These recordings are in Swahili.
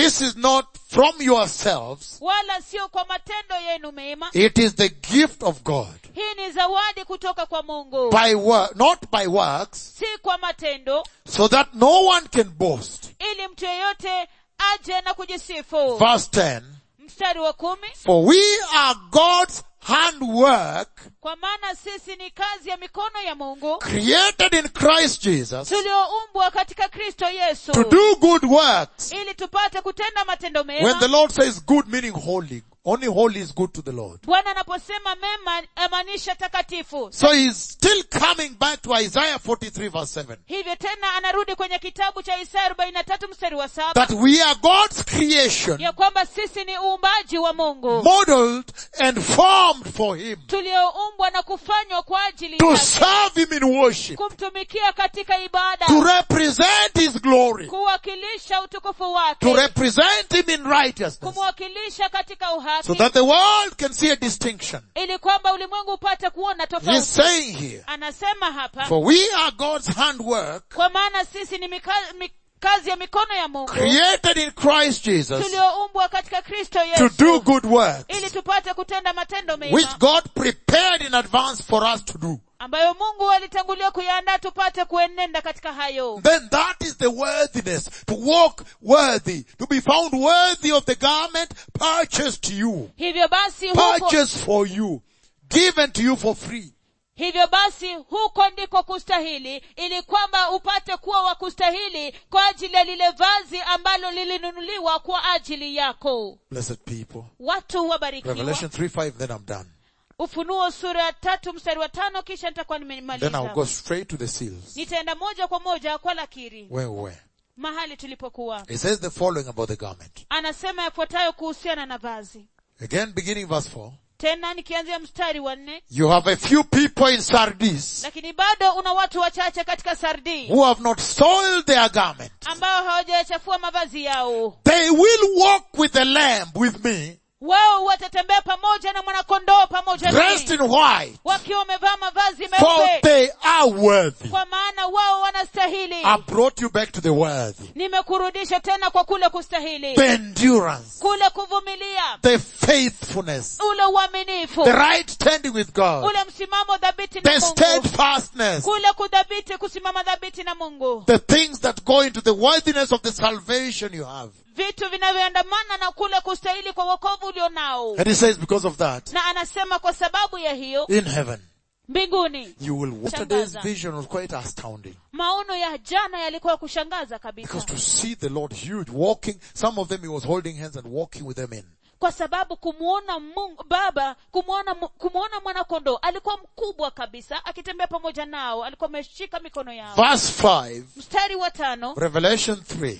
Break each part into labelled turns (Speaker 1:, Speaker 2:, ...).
Speaker 1: this is not from yourselves.
Speaker 2: wala sio kwa matendo yenu mema
Speaker 1: It is the gift of God.
Speaker 2: hii ni zawadi kutoka kwa mungu
Speaker 1: By work, not by works,
Speaker 2: si kwa matendo
Speaker 1: so that no one can boast.
Speaker 2: ili mtu yeyote aje na kujisifu
Speaker 1: Verse 10.
Speaker 2: mstari wa kumi
Speaker 1: For we are God's handwork,
Speaker 2: kwa maana sisi ni kazi ya mikono ya mungu
Speaker 1: created in Christ Jesus,
Speaker 2: tulioumbwa katika kristo yesu
Speaker 1: to do good works.
Speaker 2: ili tupate kutenda matendo
Speaker 1: When the
Speaker 2: mema
Speaker 1: Lord says good, meaning holy, only holy is good to the Lord.
Speaker 2: bwana anaposema mema amaanisha takatifu
Speaker 1: So he's still coming back to Isaiah 43 verse 7.
Speaker 2: hivyo tena anarudi kwenye kitabu cha isaya arobaini na tatu mstari wa saba
Speaker 1: That we are God's creation,
Speaker 2: ya kwamba sisi ni uumbaji wa mungu
Speaker 1: modeled and formed for Him,
Speaker 2: tulioumbwa na kufanywa kwa ajili
Speaker 1: to
Speaker 2: yake
Speaker 1: serve Him in worship,
Speaker 2: kumtumikia katika ibada
Speaker 1: to represent His glory,
Speaker 2: kuwakilisha utukufu
Speaker 1: to
Speaker 2: wake
Speaker 1: represent Him in righteousness,
Speaker 2: kumwakilisha katika uhaki
Speaker 1: so that the world can see a distinction.
Speaker 2: ili kwamba ulimwengu upate kuona
Speaker 1: He's
Speaker 2: tofauti
Speaker 1: saying here,
Speaker 2: anasema hapa
Speaker 1: for we are God's handwork,
Speaker 2: kwa maana sisi ni mika, mi, kazi ya mikono ya mungu
Speaker 1: created in Christ Jesus,
Speaker 2: tulioumbwa katika kristo
Speaker 1: to do
Speaker 2: yesu
Speaker 1: good works,
Speaker 2: ili tupate kutenda matendo
Speaker 1: which
Speaker 2: mema
Speaker 1: God prepared in advance for us to do.
Speaker 2: ambayo mungu alitangulia kuyaandaa tupate kuenenda katika hayo
Speaker 1: then that is the worthiness, to walk worthy, to be found worthy of the garment purchased to you,
Speaker 2: hivyo basi huko,
Speaker 1: purchased for you, given to you for free.
Speaker 2: hivyo basi huko ndiko kustahili ili kwamba upate kuwa wa kustahili kwa ajili ya lile vazi ambalo lilinunuliwa kwa ajili yako
Speaker 1: Blessed people.
Speaker 2: watu wabarikiwa
Speaker 1: Revelation 3 5, then I'm done.
Speaker 2: ufunuo sura ya tatu mstari wa tano kisha nitakuwa
Speaker 1: Then I'll
Speaker 2: nimemaliza
Speaker 1: go straight to the seals.
Speaker 2: nitaenda moja kwa moja kwa lakiri
Speaker 1: Where, where?
Speaker 2: mahali tulipokuwa
Speaker 1: It says the following about the garment.
Speaker 2: anasema yafuatayo kuhusiana na vazi
Speaker 1: Again, beginning verse 4.
Speaker 2: tena nikianzia mstari wa nne
Speaker 1: You have a few people in Sardis
Speaker 2: lakini bado una watu wachache katika sardi
Speaker 1: who have not soiled their garment.
Speaker 2: ambao hawajayachafua mavazi yao
Speaker 1: They will walk with the lamb with me,
Speaker 2: wao watatembea pamoja na mwanakondoo pamoja
Speaker 1: dressed
Speaker 2: nami
Speaker 1: in white,
Speaker 2: wakiwa wamevaa mavazi
Speaker 1: for
Speaker 2: meupe
Speaker 1: they are worthy.
Speaker 2: kwa maana wao wanastahili
Speaker 1: I brought you back to the worthy.
Speaker 2: nimekurudisha tena kwa kule kustahili
Speaker 1: The endurance,
Speaker 2: kule kuvumilia
Speaker 1: the faithfulness,
Speaker 2: ule uaminifu
Speaker 1: the right standing with God,
Speaker 2: ule msimamo dhabiti na
Speaker 1: the
Speaker 2: mungu
Speaker 1: steadfastness,
Speaker 2: kule kudhabiti kusimama dhabiti na mungu
Speaker 1: the things that go into the worthiness of the salvation you have.
Speaker 2: vitu vinavyoandamana na kule kustahili kwa wokovu ulionao
Speaker 1: And he says because of that,
Speaker 2: na anasema kwa sababu ya hiyo
Speaker 1: in heaven,
Speaker 2: mbinguni
Speaker 1: you will, yesterday's vision was quite astounding.
Speaker 2: maono ya jana yalikuwa ya kushangaza kabisa
Speaker 1: Because to see the Lord huge walking, some of them he was holding hands and walking with them in.
Speaker 2: kwa sababu kumwona mungu baba kumwona Mu- kumwona mwanakondoo alikuwa mkubwa kabisa akitembea pamoja nao alikuwa ameshika mikono yao
Speaker 1: Verse 5,
Speaker 2: mstari wa tano
Speaker 1: Revelation 3.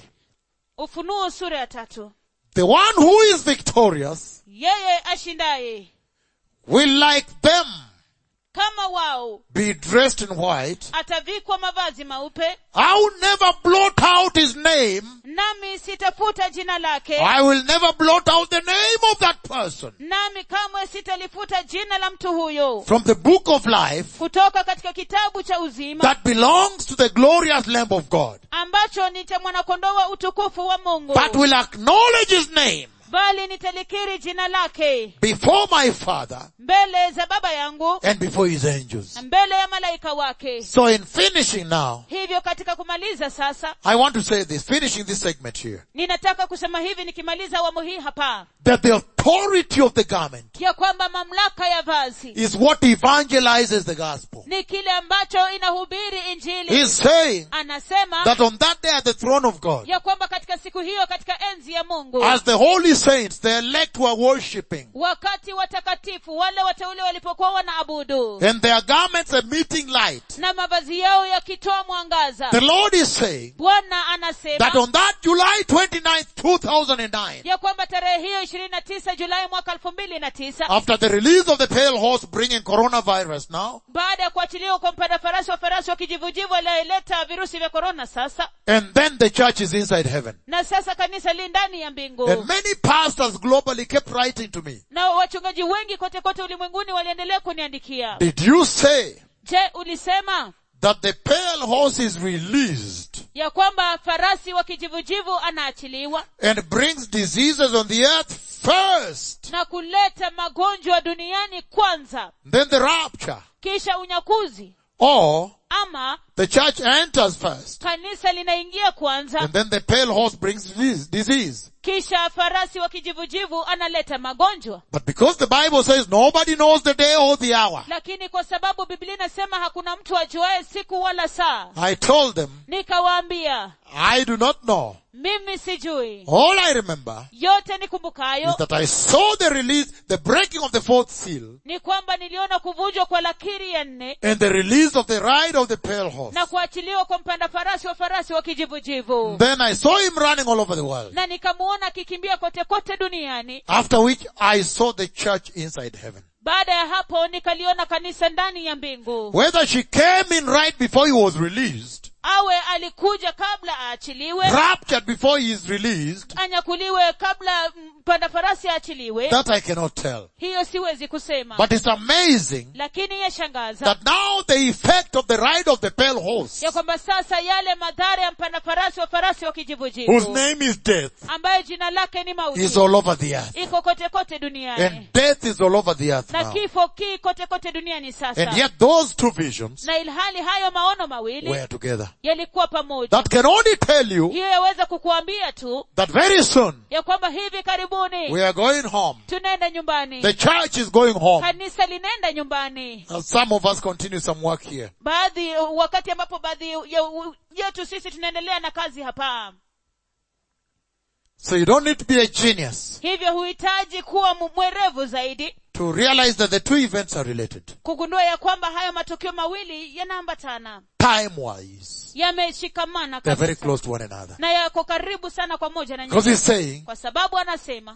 Speaker 2: ufunuo sura ya tatu
Speaker 1: The one who is victorious
Speaker 2: yeye ashindaye
Speaker 1: will like them
Speaker 2: kama wao
Speaker 1: be dressed in white.
Speaker 2: atavikwa mavazi meupe
Speaker 1: I will never blot out his name.
Speaker 2: nami sitafuta jina lake
Speaker 1: I will never blot out the name of that person
Speaker 2: nami kamwe sitalifuta jina la mtu huyo
Speaker 1: from the book of life
Speaker 2: kutoka katika kitabu cha uzima
Speaker 1: that belongs to the glorious Lamb of God,
Speaker 2: ambacho ni cha mwanakondoo wa utukufu wa mungu
Speaker 1: but will acknowledge his name
Speaker 2: bali nitalikiri jina lake
Speaker 1: before my Father
Speaker 2: mbele za baba yangu
Speaker 1: and before his angels.
Speaker 2: na mbele ya malaika wake
Speaker 1: So in finishing now,
Speaker 2: hivyo katika kumaliza sasa
Speaker 1: I want to say this, finishing this segment here,
Speaker 2: ninataka kusema hivi nikimaliza awamu hii hapa
Speaker 1: that the authority of the garment
Speaker 2: ya kwamba mamlaka ya vazi
Speaker 1: is what evangelizes the gospel.
Speaker 2: ni kile ambacho inahubiri injili
Speaker 1: He's saying
Speaker 2: anasema
Speaker 1: that on that day at the throne of God,
Speaker 2: ya kwamba katika siku hiyo katika enzi ya mungu
Speaker 1: as the holy saints, the elect were worshipping,
Speaker 2: wakati watakatifu wale wateule walipokuwa wanaabudu
Speaker 1: and their garments emitting light,
Speaker 2: na mavazi yao yakitoa mwangaza
Speaker 1: the Lord is saying
Speaker 2: bwana
Speaker 1: that
Speaker 2: anasema
Speaker 1: on that July 29th, 2009,
Speaker 2: ya kwamba tarehe hiyo ishirini na tisa julai mwaka elfu mbili na tisa
Speaker 1: after the release of the pale horse bringing coronavirus now,
Speaker 2: baada ya kuachiliwa kwa mpanda farasi wa farasi wa kijivujivu aliyeleta virusi vya korona sasa
Speaker 1: and then the church is inside heaven.
Speaker 2: na sasa kanisa li ndani ya mbingu
Speaker 1: And many pastors globally kept writing to me,
Speaker 2: na wachungaji wengi kote kote ulimwenguni waliendelea kuniandikia
Speaker 1: did you say
Speaker 2: je ulisema
Speaker 1: that the pale horse is released
Speaker 2: ya kwamba farasi wa kijivujivu anaachiliwa
Speaker 1: and brings diseases on the earth first.
Speaker 2: na kuleta magonjwa duniani kwanza
Speaker 1: Then the rapture.
Speaker 2: kisha unyakuzi
Speaker 1: Or
Speaker 2: ama
Speaker 1: the church enters first.
Speaker 2: kanisa linaingia kwanza
Speaker 1: And then the pale horse brings disease. disease.
Speaker 2: kisha farasi wa kijivujivu analeta magonjwa
Speaker 1: But because the Bible says nobody knows the day or the hour,
Speaker 2: lakini kwa sababu biblia inasema hakuna mtu ajuaye siku wala saa
Speaker 1: I told them,
Speaker 2: nikawaambia
Speaker 1: I do not know.
Speaker 2: mimi sijui
Speaker 1: All I remember
Speaker 2: yote nikumbukayo
Speaker 1: is that I saw the release, the breaking of the fourth seal,
Speaker 2: ni kwamba niliona kuvunjwa kwa lakiri ya nne
Speaker 1: and the release of the ride of the pale horse.
Speaker 2: na kuachiliwa kwa mpanda farasi wa farasi wa kijivujivu
Speaker 1: Then I saw him running all over the world.
Speaker 2: na nikamuona akikimbia kote kote duniani
Speaker 1: After which I saw the church inside heaven.
Speaker 2: baada ya hapo nikaliona kanisa ndani ya mbingu
Speaker 1: Whether she came in right before he was released,
Speaker 2: awe alikuja kabla aachiliwe
Speaker 1: raptured before he is released,
Speaker 2: anyakuliwe kabla mpanda farasi aachiliwe
Speaker 1: that I cannot tell.
Speaker 2: hiyo siwezi kusema
Speaker 1: But it's amazing
Speaker 2: lakini yashangaza
Speaker 1: that now the effect of the ride of the pale horse,
Speaker 2: ya kwamba sasa yale madhara ya mpanda farasi wa farasi wa
Speaker 1: whose
Speaker 2: kijivujivu
Speaker 1: name is death,
Speaker 2: ambayo jina lake ni
Speaker 1: is
Speaker 2: mauti
Speaker 1: all over the earth.
Speaker 2: iko kote kote duniani
Speaker 1: And death is all over the earth
Speaker 2: na
Speaker 1: now.
Speaker 2: kifo ki kote kote duniani sasa
Speaker 1: And yet those two visions
Speaker 2: na ilhali hayo maono mawili
Speaker 1: were together.
Speaker 2: yalikuwa pamoja
Speaker 1: That can only tell you
Speaker 2: hiyo yaweza kukuambia tu
Speaker 1: that very soon
Speaker 2: ya kwamba hivi karibuni
Speaker 1: we are going home.
Speaker 2: tunaenda nyumbani
Speaker 1: The church is going home.
Speaker 2: kanisa linaenda nyumbani
Speaker 1: And some of us continue some work here.
Speaker 2: baadhi wakati ambapo baadhi ya- yetu sisi tunaendelea na kazi hapa
Speaker 1: So you don't need to be a genius
Speaker 2: hivyo huhitaji kuwa mu- mwerevu zaidi
Speaker 1: to realize that the two events are related.
Speaker 2: kugundua ya kwamba hayo matukio mawili yanaambatana
Speaker 1: Time wise.
Speaker 2: yameshikamana
Speaker 1: They're very
Speaker 2: kabisa
Speaker 1: close to one another.
Speaker 2: na yako karibu sana kwa moja na
Speaker 1: Because
Speaker 2: nyingine
Speaker 1: he's saying,
Speaker 2: kwa sababu anasema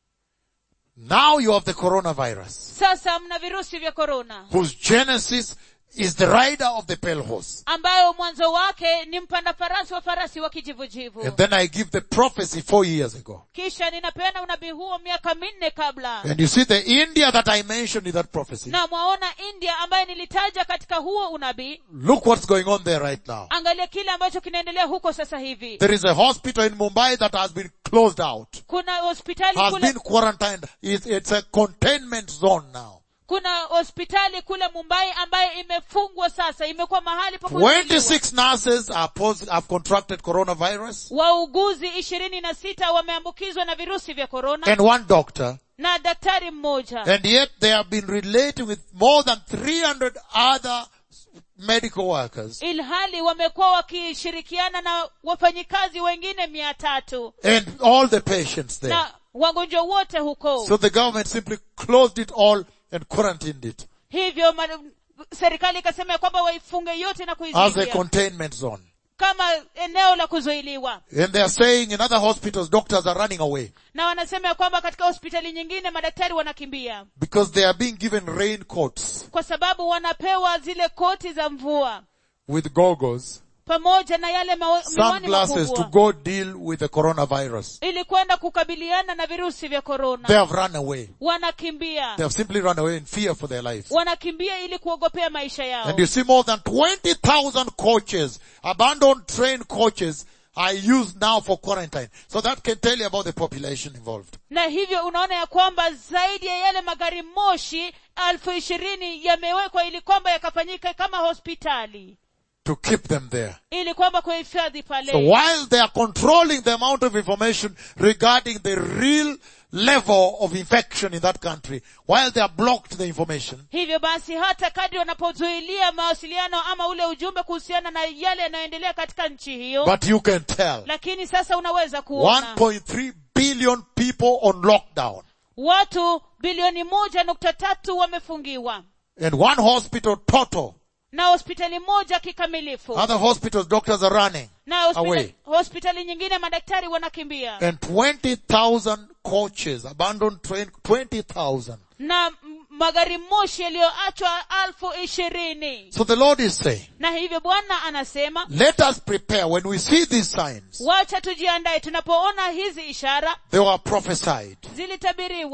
Speaker 1: now you have the coronavirus,
Speaker 2: sasa mna virusi vya korona
Speaker 1: whose genesis is the rider of the pale horse.
Speaker 2: ambayo mwanzo wake ni mpanda farasi wa farasi wa kijivujivu
Speaker 1: And then I give the prophecy four years ago.
Speaker 2: kisha ninapeana unabii huo miaka minne kabla
Speaker 1: And you see the India that I mentioned in that prophecy.
Speaker 2: na mwaona india ambaye nilitaja katika huo unabii
Speaker 1: Look what's going on there right now.
Speaker 2: angalia kile ambacho kinaendelea huko sasa hivi
Speaker 1: There is a hospital in Mumbai that has been closed out,
Speaker 2: kuna hospitali
Speaker 1: has
Speaker 2: kule
Speaker 1: been quarantined. It's, it's a containment zone now.
Speaker 2: kuna hospitali kule mumbai ambayo imefungwa sasa imekuwa mahali pa kuzuiliwa.
Speaker 1: 26 nurses are pos- have contracted coronavirus
Speaker 2: wauguzi ishirini na sita wameambukizwa na virusi vya korona
Speaker 1: and one doctor.
Speaker 2: na daktari mmoja
Speaker 1: And yet they have been relating with more than 300 other medical workers
Speaker 2: ilhali wamekuwa wakishirikiana na wafanyikazi wengine mia tatu
Speaker 1: and all the patients there.
Speaker 2: na wagonjwa wote huko
Speaker 1: So the government simply closed it all and quarantined it
Speaker 2: hivyo ma, serikali ikasema ya kwamba waifunge yote na
Speaker 1: as a
Speaker 2: kuizuia
Speaker 1: containment zone.
Speaker 2: kama eneo la kuzuiliwa
Speaker 1: And they are saying in other hospitals, doctors are running away
Speaker 2: na wanasema ya kwamba katika hospitali nyingine madaktari wanakimbia
Speaker 1: because they are being given raincoats
Speaker 2: kwa sababu wanapewa zile koti za mvua
Speaker 1: with goggles,
Speaker 2: pamoja na yale mao- miwani
Speaker 1: sunglasses to
Speaker 2: makubwa
Speaker 1: go deal with the coronavirus.
Speaker 2: ili kwenda kukabiliana na virusi vya
Speaker 1: They
Speaker 2: korona
Speaker 1: have run away.
Speaker 2: wanakimbia
Speaker 1: They have simply run away in fear for their lives.
Speaker 2: wanakimbia ili kuogopea maisha yao
Speaker 1: And you see more than 20,000 coaches, abandoned train coaches are used now for quarantine. So that can tell you about the population involved.
Speaker 2: na hivyo unaona ya kwamba zaidi ya yale magari moshi elfu ishirini yamewekwa ili kwamba yakafanyika kama hospitali
Speaker 1: To keep them there.
Speaker 2: ili kwamba kuhifadhi pale
Speaker 1: So while they are controlling the amount of information regarding the real level of infection in that country, while they are blocked the information,
Speaker 2: hivyo basi hata kadri wanapozuilia mawasiliano ama ule ujumbe kuhusiana na yale yanayoendelea katika nchi hiyo
Speaker 1: but you can tell.
Speaker 2: lakini sasa unaweza kuona
Speaker 1: 1.3 billion people on lockdown.
Speaker 2: watu bilioni moja nukta tatu wamefungiwa
Speaker 1: And one hospital total.
Speaker 2: na hospitali moja kikamilifu
Speaker 1: Other hospitals, doctors are running.
Speaker 2: na hospitali,
Speaker 1: away.
Speaker 2: hospitali nyingine madaktari wanakimbia
Speaker 1: And 20,000 coaches, abandoned train, 20,000.
Speaker 2: na m- magari moshi yaliyoachwa alfu ishirini
Speaker 1: So the Lord is saying,
Speaker 2: na hivyo bwana anasema
Speaker 1: let us prepare when we see these signs.
Speaker 2: wacha tujiandae tunapoona hizi ishara
Speaker 1: They were prophesied.
Speaker 2: zilitabiriwa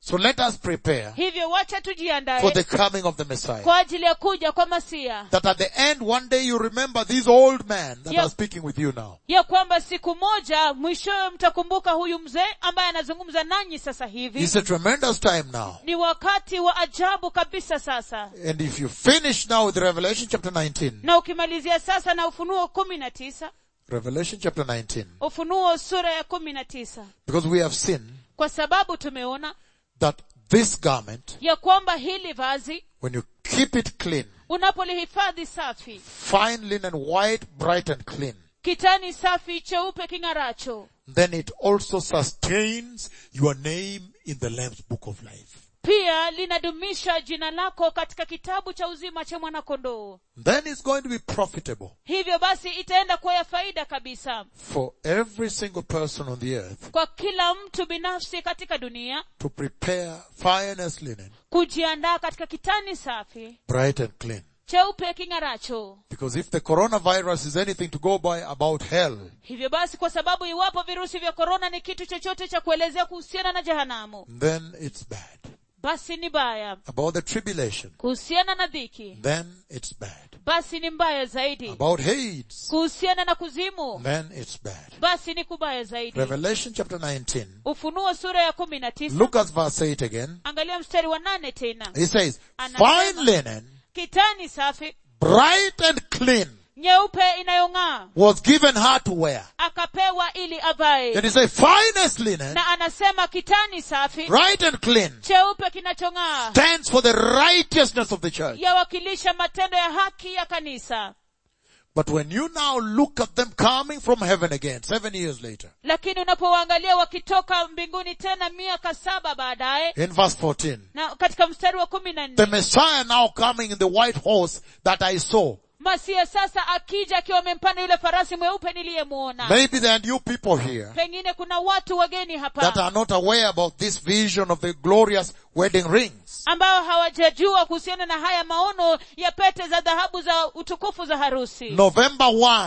Speaker 1: So let us prepare
Speaker 2: hivyo wacha
Speaker 1: for
Speaker 2: tujiandae
Speaker 1: the coming of the Messiah.
Speaker 2: kwa ajili ya kuja kwa masia
Speaker 1: That at the end, one day you remember these old men that
Speaker 2: Yeah.
Speaker 1: are speaking with you now.
Speaker 2: ya kwamba siku moja mwishowe mtakumbuka huyu mzee ambaye anazungumza nanyi sasa hivi
Speaker 1: It's a tremendous time now.
Speaker 2: ni wakati wa ajabu kabisa sasa
Speaker 1: And if you finish now with Revelation chapter 19,
Speaker 2: na ukimalizia sasa na ufunuo kumi na tisa
Speaker 1: Revelation chapter 19,
Speaker 2: ufunuo sura ya kumi na tisa
Speaker 1: because we have seen
Speaker 2: kwa sababu tumeona
Speaker 1: that this garment,
Speaker 2: ya kwamba hili vazi
Speaker 1: when you keep it clean,
Speaker 2: unapolihifadhi safi
Speaker 1: fine linen, white, bright and clean,
Speaker 2: kitani safi cheupe king'aracho
Speaker 1: then it also sustains your name in the Lamb's book of life.
Speaker 2: pia linadumisha jina lako katika kitabu cha uzima cha mwanakondoo
Speaker 1: Then it's going to be profitable
Speaker 2: hivyo basi itaenda kuwa ya faida kabisa
Speaker 1: for every single person on the earth
Speaker 2: kwa kila mtu binafsi katika dunia
Speaker 1: to prepare finest linen,
Speaker 2: kujiandaa katika kitani safi
Speaker 1: bright and clean.
Speaker 2: cheupe king'aracho
Speaker 1: Because if the coronavirus is anything to go by about hell,
Speaker 2: hivyo basi kwa sababu iwapo virusi vya korona ni kitu chochote cha kuelezea kuhusiana na jehanamu
Speaker 1: then it's bad.
Speaker 2: basi ni baya
Speaker 1: About the tribulation,
Speaker 2: kuhusiana na dhiki
Speaker 1: then it's bad.
Speaker 2: basi ni mbaya zaidi
Speaker 1: About Hades,
Speaker 2: kuhusiana na kuzimu
Speaker 1: then it's bad.
Speaker 2: basi ni kubaya zaidi
Speaker 1: Revelation chapter 19.
Speaker 2: ufunuo sura ya kumi na tisa
Speaker 1: Look at verse 8 again.
Speaker 2: angalia mstari wa nane tena
Speaker 1: He says,
Speaker 2: Anasema-
Speaker 1: fine linen,
Speaker 2: kitani safi
Speaker 1: bright and clean,
Speaker 2: nyeupe inayong'aa
Speaker 1: was given her to wear.
Speaker 2: akapewa ili avae
Speaker 1: And he says, finest linen,
Speaker 2: na anasema kitani safi
Speaker 1: bright and clean,
Speaker 2: cheupe kinachong'aa
Speaker 1: stands for the righteousness of the church.
Speaker 2: yawakilisha matendo ya haki ya kanisa
Speaker 1: But when you now look at them coming from heaven again, seven years later,
Speaker 2: lakini unapowaangalia wakitoka mbinguni tena miaka saba baadaye
Speaker 1: in verse 14,
Speaker 2: na katika mstari wa kumi na
Speaker 1: the
Speaker 2: nne
Speaker 1: Messiah now coming in the white horse that I saw.
Speaker 2: masia sasa akija akiwa amempanda yule farasi mweupe niliyemwona
Speaker 1: Maybe there are new people here
Speaker 2: pengine kuna watu wageni
Speaker 1: that
Speaker 2: hapa
Speaker 1: are not aware about this vision of the glorious wedding rings.
Speaker 2: ambao hawajajua kuhusiana na haya maono ya pete za dhahabu za utukufu za harusi
Speaker 1: November 1,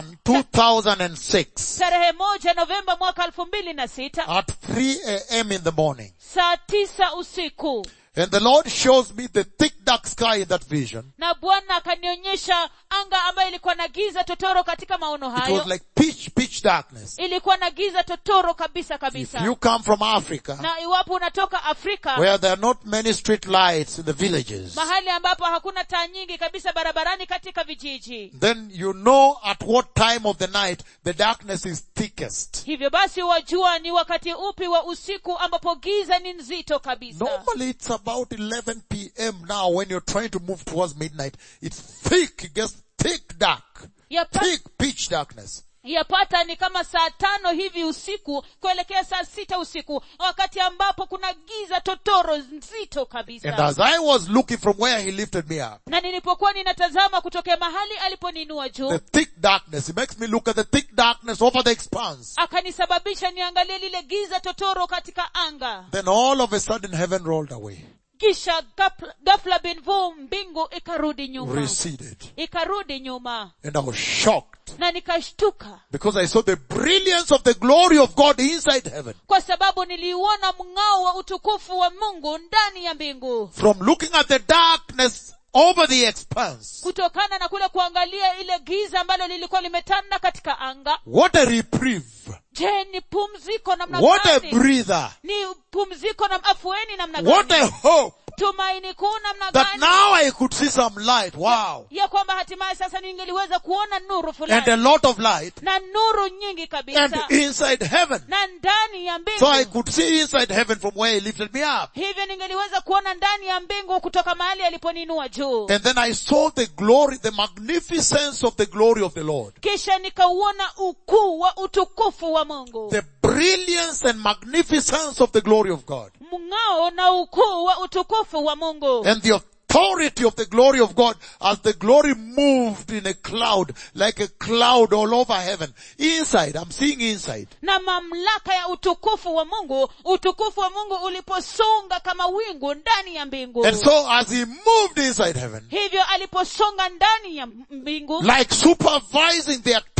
Speaker 1: 2006
Speaker 2: tarehe moja novemba mwaka elfu mbili na sita
Speaker 1: at 3 a.m. in the morning.
Speaker 2: saa tisa usiku
Speaker 1: And the Lord shows me the thick dark sky in that vision.
Speaker 2: na bwana akanionyesha anga ambayo ilikuwa na giza totoro katika maono
Speaker 1: It was
Speaker 2: hayo
Speaker 1: like pitch, pitch darkness.
Speaker 2: ilikuwa na giza totoro kabisa
Speaker 1: If
Speaker 2: kabisa
Speaker 1: you come from Africa,
Speaker 2: na iwapo unatoka afrika
Speaker 1: where there are not many street lights in the villages,
Speaker 2: mahali ambapo hakuna taa nyingi kabisa barabarani katika vijiji
Speaker 1: then you know at what time of the night the darkness is thickest.
Speaker 2: hivyo basi wajua ni wakati upi wa usiku ambapo giza ni nzito kabisa
Speaker 1: Normally it's about 11 p.m. now when you're trying to move towards midnight. It's thick, it gets thick dark.
Speaker 2: Yapa,
Speaker 1: Thick pitch darkness.
Speaker 2: yapata ni kama saa tano hivi usiku kuelekea saa sita usiku wakati ambapo kuna giza totoro nzito
Speaker 1: And
Speaker 2: kabisa
Speaker 1: as I was looking from where he lifted me up,
Speaker 2: na nilipokuwa ninatazama kutokea mahali aliponinua
Speaker 1: the
Speaker 2: juu
Speaker 1: thick darkness, he makes me look at the thick darkness over the expanse.
Speaker 2: akanisababisha niangalie lile giza totoro katika anga
Speaker 1: Then all of a sudden heaven rolled away,
Speaker 2: kisha gafla- ghafla binvu mbingu ikarudi nyuma
Speaker 1: receded.
Speaker 2: ikarudi nyuma
Speaker 1: And I was shocked
Speaker 2: na nikashtuka
Speaker 1: because I saw the brilliance of the glory of God inside heaven.
Speaker 2: kwa sababu niliuona mng'ao wa utukufu wa mungu ndani ya mbingu
Speaker 1: From looking at the darkness over the expanse.
Speaker 2: kutokana na kule kuangalia ile giza ambalo lilikuwa limetanda katika anga
Speaker 1: What a reprieve.
Speaker 2: je ni pumziko namna
Speaker 1: What a
Speaker 2: gani
Speaker 1: breather.
Speaker 2: ni pumziko na afueni namna
Speaker 1: What
Speaker 2: gani
Speaker 1: a hope
Speaker 2: tumaini kuu namna
Speaker 1: that
Speaker 2: gani
Speaker 1: now I could see some light. Wow.
Speaker 2: ya kwamba hatimaye sasa ningeliweza kuona nuru
Speaker 1: And a
Speaker 2: fulani
Speaker 1: lot of light.
Speaker 2: na nuru nyingi
Speaker 1: And
Speaker 2: kabisa
Speaker 1: inside heaven.
Speaker 2: na ndani ya
Speaker 1: So I
Speaker 2: mbingu
Speaker 1: could see inside heaven from where he lifted me up.
Speaker 2: hivyo ningeliweza kuona ndani ya mbingu kutoka mahali aliponinua juu
Speaker 1: And then I saw the glory, the magnificence of the glory of the Lord.
Speaker 2: kisha nikauona ukuu wa utukufu wa mungu
Speaker 1: The brilliance and magnificence of the glory of God.
Speaker 2: mng'ao na ukuu wa utukufu wa mungu
Speaker 1: And the authority of the glory of God as the glory moved in a cloud, like a cloud all over heaven. Inside, I'm seeing inside.
Speaker 2: na mamlaka ya utukufu wa mungu utukufu wa mungu uliposonga kama wingu ndani ya mbingu
Speaker 1: And so as he moved inside heaven,
Speaker 2: hivyo aliposonga ndani ya mbingu
Speaker 1: like supervising the activity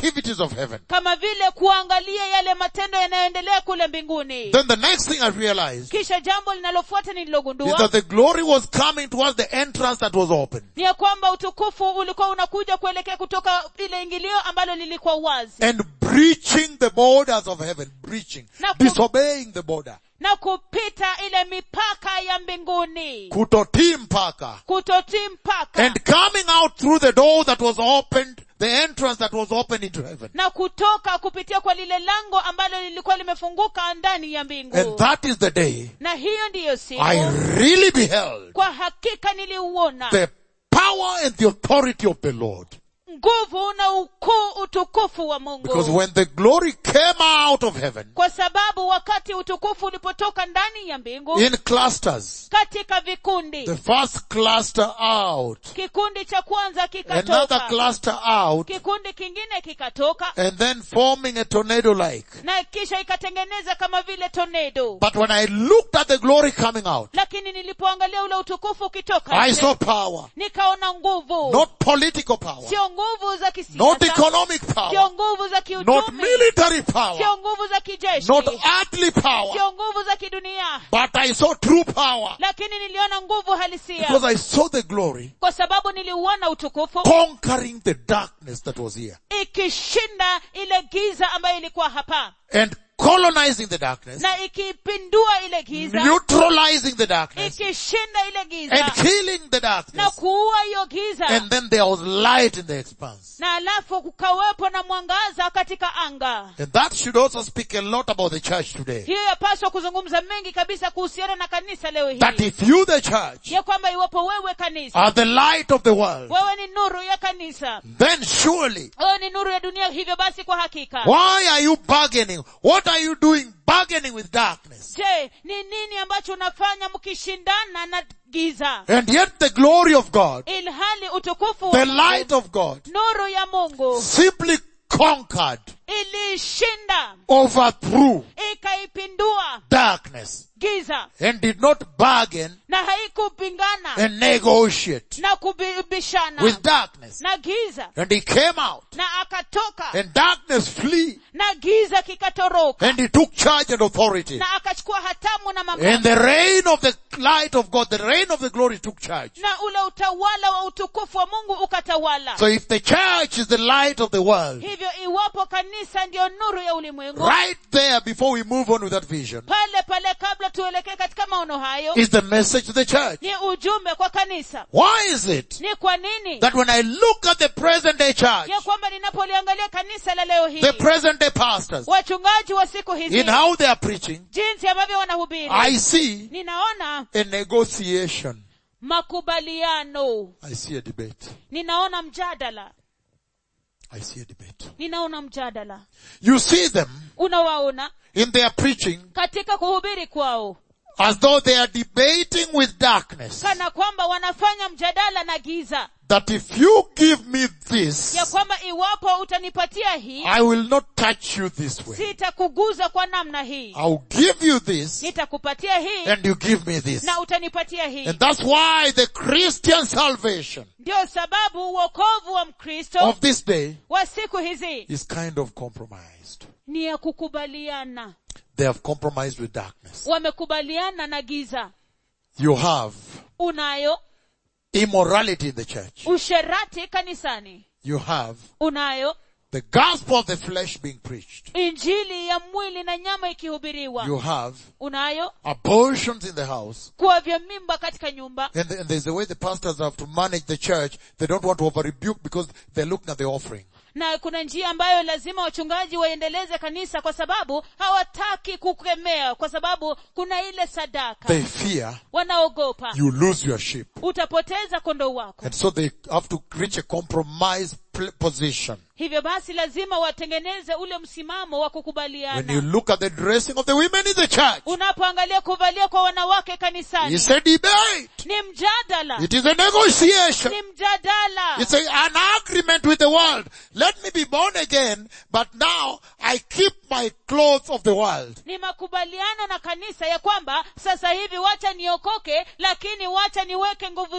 Speaker 1: activities of heaven.
Speaker 2: kama vile kuangalia yale matendo yanayoendelea kule mbinguni
Speaker 1: Then the next thing I realized
Speaker 2: kisha jambo linalofuata
Speaker 1: is
Speaker 2: nililogundua
Speaker 1: that the glory was coming towards the entrance that was open.
Speaker 2: ni ya kwamba utukufu ulikuwa unakuja kuelekea kutoka ile ingilio ambalo lilikuwa wazi
Speaker 1: and breaching the borders of heaven, breaching,
Speaker 2: Na ku-
Speaker 1: disobeying the border,
Speaker 2: na kupita ile mipaka ya mbinguni
Speaker 1: kutotii mpaka,
Speaker 2: kutotii mpaka
Speaker 1: and coming out through the door that was opened, the entrance that was opened into heaven.
Speaker 2: na kutoka kupitia kwa lile lango ambalo lilikuwa limefunguka ndani ya mbingu
Speaker 1: And that is the day
Speaker 2: na hiyo ndiyo siku
Speaker 1: I really beheld
Speaker 2: kwa hakika niliuona
Speaker 1: the power and the authority of the Lord.
Speaker 2: nguvu na ukuu utukufu wa
Speaker 1: Because
Speaker 2: mungu
Speaker 1: when the glory came out of heaven
Speaker 2: kwa sababu wakati utukufu ulipotoka ndani ya mbingu
Speaker 1: in clusters,
Speaker 2: katika vikundi
Speaker 1: the first cluster out,
Speaker 2: kikundi cha kwanza
Speaker 1: another
Speaker 2: kikatoka
Speaker 1: cluster out,
Speaker 2: kikundi kingine kikatoka
Speaker 1: and then forming a tornado like.
Speaker 2: na kisha ikatengeneza kama vile tornado
Speaker 1: But when I looked at the glory coming out,
Speaker 2: lakini nilipoangalia ule utukufu ukitoka
Speaker 1: I
Speaker 2: nje,
Speaker 1: saw power.
Speaker 2: nikaona nguvu
Speaker 1: Not political power.
Speaker 2: sio nguvu za
Speaker 1: Not
Speaker 2: kisiasa
Speaker 1: economic
Speaker 2: sio
Speaker 1: power.
Speaker 2: nguvu za
Speaker 1: Not
Speaker 2: kiuchumi
Speaker 1: military power.
Speaker 2: sio nguvu za kijeshi
Speaker 1: Not earthly power.
Speaker 2: sio nguvu za kidunia
Speaker 1: But I saw true power.
Speaker 2: lakini niliona nguvu halisia
Speaker 1: Because I saw the glory
Speaker 2: kwa sababu niliuona utukufu
Speaker 1: conquering the darkness that was here.
Speaker 2: ikishinda ile giza ambayo ilikuwa hapa
Speaker 1: And colonizing the darkness.
Speaker 2: na ikipindua ile giza
Speaker 1: Neutralizing the darkness.
Speaker 2: ikishinda ile
Speaker 1: And
Speaker 2: giza
Speaker 1: killing the
Speaker 2: na
Speaker 1: darkness.
Speaker 2: kuua hiyo giza
Speaker 1: And then there was light in the expanse.
Speaker 2: na alafu kukawepo na mwangaza katika anga
Speaker 1: And that should also speak a lot about the church today.
Speaker 2: hiyo yapaswa kuzungumza mengi kabisa kuhusiana na kanisa leo
Speaker 1: That
Speaker 2: hii
Speaker 1: if you the church
Speaker 2: ya kwamba iwapo wewe kanisa
Speaker 1: are the light of the world,
Speaker 2: wewe ni nuru ya kanisa
Speaker 1: then surely
Speaker 2: wewe ni nuru ya dunia hivyo basi kwa hakika
Speaker 1: Why are you bargaining? What are you doing bargaining with darkness?
Speaker 2: je ni nini ambacho unafanya mkishindana na giza
Speaker 1: And yet the glory of God,
Speaker 2: ilhali utukufu
Speaker 1: the
Speaker 2: wa
Speaker 1: light
Speaker 2: Mungu,
Speaker 1: of God,
Speaker 2: nuru ya mungu
Speaker 1: simply conquered,
Speaker 2: ilishinda
Speaker 1: overthrew
Speaker 2: ikaipindua
Speaker 1: darkness
Speaker 2: giza
Speaker 1: and did not bargain
Speaker 2: na haikupingana
Speaker 1: and negotiate
Speaker 2: na kubishana
Speaker 1: with darkness.
Speaker 2: na giza
Speaker 1: And he came out
Speaker 2: na akatoka
Speaker 1: and darkness flee
Speaker 2: na giza kikatoroka
Speaker 1: and he took charge and authority.
Speaker 2: na akachukua hatamu na
Speaker 1: And
Speaker 2: mamlaka
Speaker 1: the reign of the light of God, the reign of the glory took charge.
Speaker 2: na ule utawala wa utukufu wa mungu ukatawala
Speaker 1: So if the church is the light of the world,
Speaker 2: hivyo iwapo kanisa ndiyo nuru ya ulimwengu
Speaker 1: right there before we move on with that vision,
Speaker 2: pale pale kabla tuelekee katika maono hayo
Speaker 1: is the message to the church.
Speaker 2: ni ujumbe kwa kanisa
Speaker 1: Why is it
Speaker 2: ni kwa nini
Speaker 1: that when I look at the present day church,
Speaker 2: ya kwamba ninapoliangalia kanisa la leo hii
Speaker 1: the present day pastors,
Speaker 2: wachungaji wa siku hizi
Speaker 1: in how they are preaching,
Speaker 2: jinsi ambavyo wanahubiri
Speaker 1: I see
Speaker 2: ninaona
Speaker 1: a negotiation.
Speaker 2: makubaliano
Speaker 1: I see a debate.
Speaker 2: ninaona mjadala
Speaker 1: I see a debate.
Speaker 2: ninaona mjadala
Speaker 1: You see them
Speaker 2: unawaona
Speaker 1: in their preaching
Speaker 2: katika kuhubiri kwao
Speaker 1: as though they are debating with darkness.
Speaker 2: kana kwamba wanafanya mjadala na giza
Speaker 1: That if you give me this,
Speaker 2: ya kwamba iwapo utanipatia hii
Speaker 1: I will not touch you this way.
Speaker 2: sitakuguza kwa namna hii
Speaker 1: I'll give you this
Speaker 2: nitakupatia hii
Speaker 1: and you give me this.
Speaker 2: na utanipatia hii
Speaker 1: And that's why the Christian salvation
Speaker 2: ndio sababu uokovu wa mkristo
Speaker 1: of this day
Speaker 2: wa siku hizi
Speaker 1: is kind of compromised.
Speaker 2: ni ya kukubaliana
Speaker 1: They have compromised with darkness.
Speaker 2: wamekubaliana na giza
Speaker 1: You have
Speaker 2: unayo
Speaker 1: immorality in the church.
Speaker 2: usherati kanisani
Speaker 1: You have
Speaker 2: unayo
Speaker 1: the gospel of the flesh being preached.
Speaker 2: injili ya mwili na nyama ikihubiriwa
Speaker 1: You have
Speaker 2: unayo
Speaker 1: abortions in the house.
Speaker 2: kuwavya mimba katika nyumba
Speaker 1: And, and there's a way the pastors have to manage the church. They don't want to over rebuke because they're looking at the offering.
Speaker 2: na kuna njia ambayo lazima wachungaji waendeleze kanisa kwa sababu hawataki kukemea kwa sababu kuna ile sadaka
Speaker 1: They fear
Speaker 2: wanaogopa
Speaker 1: you lose your sheep.
Speaker 2: utapoteza kondoo wako
Speaker 1: And so they have to reach a compromise pl- position.
Speaker 2: hivyo basi lazima watengeneze ule msimamo wa
Speaker 1: When you
Speaker 2: kukubaliana
Speaker 1: look at the dressing of the women in the church,
Speaker 2: unapoangalia kuvalia kwa wanawake kanisani
Speaker 1: it's a debate.
Speaker 2: ni mjadala
Speaker 1: It is a negotiation.
Speaker 2: ni mjadala
Speaker 1: It's a, an agreement with the world. Let me be born again, but now I keep my clothes of the world.
Speaker 2: ni makubaliano na kanisa ya kwamba sasa hivi wacha niokoke lakini wacha niweke nguvu z-